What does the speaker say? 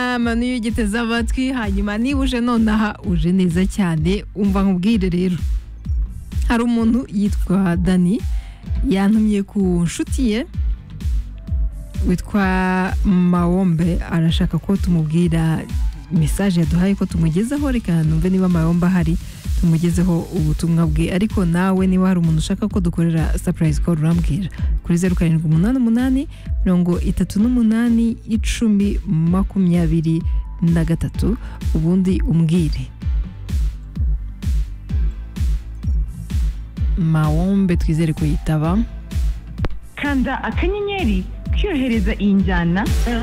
inama niyo ugiteze amatwi hanyuma niba uje nonaha uje neza cyane umva nkubwire rero hari umuntu yitwa dani yantumye ku nshuti ye witwa mawombe arashaka ko tumubwira mesaje yaduhaye ko tumugezeho reka numve niba mayombe ahari tumugezeho ubutumwa bwe ariko nawe niba hari umuntu ushaka ko dukorera sapurayizi koru urambwira kuri zeru karindwi umunani umunani mirongo itatu n'umunani icumi makumyabiri na gatatu ubundi umbwire mawombe twizere kuyitaba kanda akanyenyeri kiyohereza iyi njyana